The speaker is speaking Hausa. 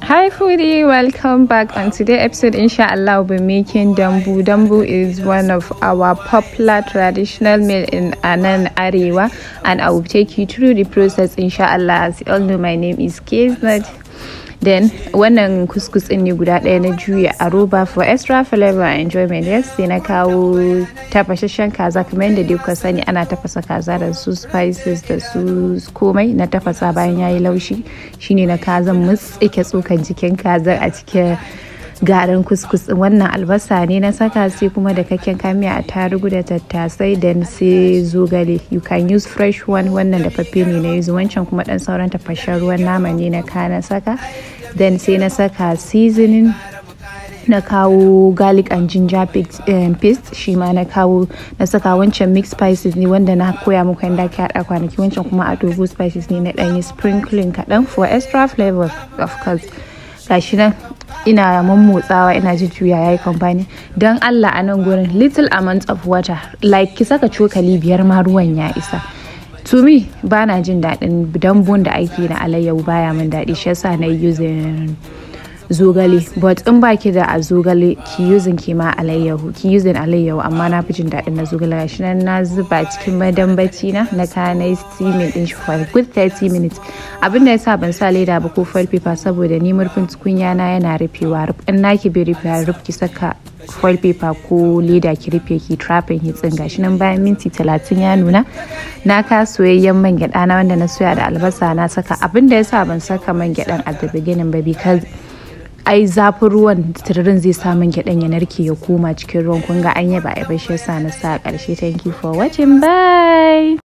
Hi foodie, welcome back. On today's episode, inshallah, we'll be making dambu. Dambu is one of our popular traditional meal in Anan Arewa, and I will take you through the process, inshallah. As you all know, my name is Kiznat. Then wannan kuskus ɗin ne guda ɗaya na juya a roba for extra flavor and enjoyment yes sai na kawo tafashashen kaza kamar yadda dai kuka sani ana tafasa kaza da su spices da su komai na tafasa bayan yayi laushi shine na kazan mutsike tsokan jikin kazar a cikin garin kuskus wannan albasa ne na saka sai kuma da kakken kamiya a tarugu da tattasai da sai zogale you can use fresh one wannan da faffe ne na yuzu wancan kuma dan sauran tafashen ruwan nama ne na kana saka then sai na saka seasoning na kawo garlic and ginger paste shi ma na kawo na saka wancan mixed spices ne wanda na koya muku yadda ake haɗa kwanaki wancan kuma adobo spices ne na ɗanyi sprinkling kaɗan for extra flavor of course gashi nan ina mammotsawa ina jujjuya ya yi kamfani don allah a nan gurin little amount of water like ki saka cokali biyar ma ruwan ya isa to me ba na jin daɗin dambun da ake na alayyahu baya min daɗi shi yasa na using zogale but in baki da a zogale ki using ki ma alayyahu ki using alayyahu amma na fi jin daɗin na zogale gashi nan na zuba cikin madambaci na na kana steaming din shi for good 30 minutes abin da yasa ban sa leda ba ko foil paper saboda ni murfin tukunya na yana rufewa in naki bai rufewa ruf ki saka foil paper ko leda ki rufe ki trapping hitsin gashi nan bayan minti talatin ya nuna na ka soyayyen man gyada na wanda na soya da albasa na saka abin da yasa ban saka man gyadan at the beginning ba because ai zafin ruwan tururin zai sa man gyaɗan ya narke ya koma cikin ruwan kun ga an yaba a shi yasa na sa ƙarshe thank you for watching bye